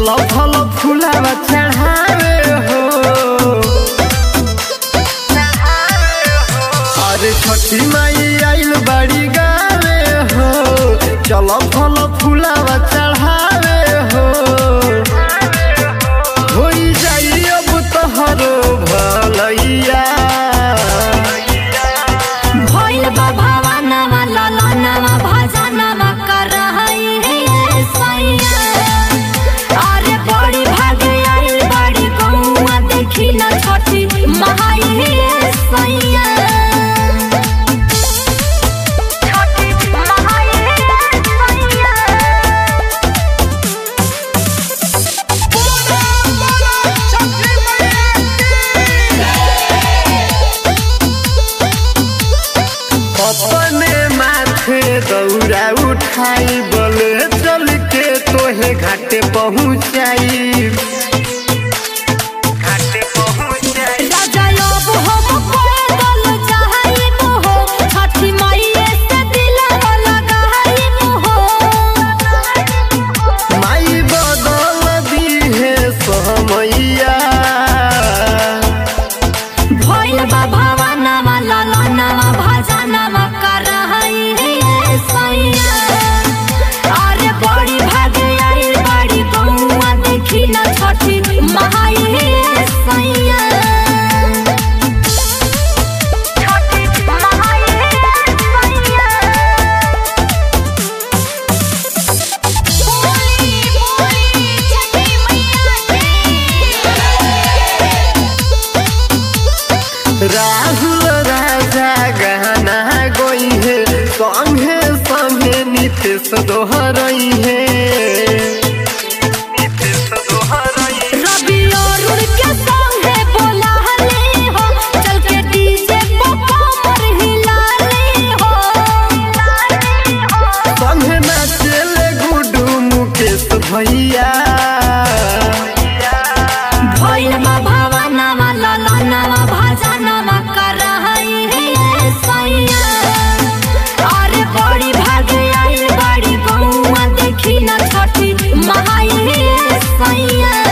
चलो फल फूलावा चढ़ावे हो अरे छठी माई आइल बड़ी गावे हो चलो फल फूलावा चढ़ावे हो होई जाई अब तोहरो भलैया भइल बा भवनमा ललनमा भजनमा करहै हे सैया अरे बड़ी भाग आइल बड़ी गौआ देखी न छठी महाई हे सैया छठी महाई हे सैया अपने माथे दौरा उठाई बोले चल के तोहे घाटे पहुँचाई घाटे पहुँचाई राजा अब हम पैदल जाइब हो छठी माईए से दिलवा लगाइब हो माई बदल दी है समैया भइल बा भवनमा ललनमा भजनमा करहै हे सैया अरे बड़ी भाग आइल बड़ी गौआ देखी न छठी महाई हे सैया छठी महाई हे सैया बोली बोली छठी मैया राहुल राजा गहना गोई है संगे संगे नितेश दोहरई है नितेश दोहरई रवि अरुण के संगे बोला हले हो चल के डीजे पे कमर हिला ले हो संगे नाचेले गुडू मुकेश भैया भइल बा भवनमा ललनमा भजनमा करहै हे सैया अरे बड़ी भाग आइल बड़ी गौआ देखी न छठी महाई हे सैया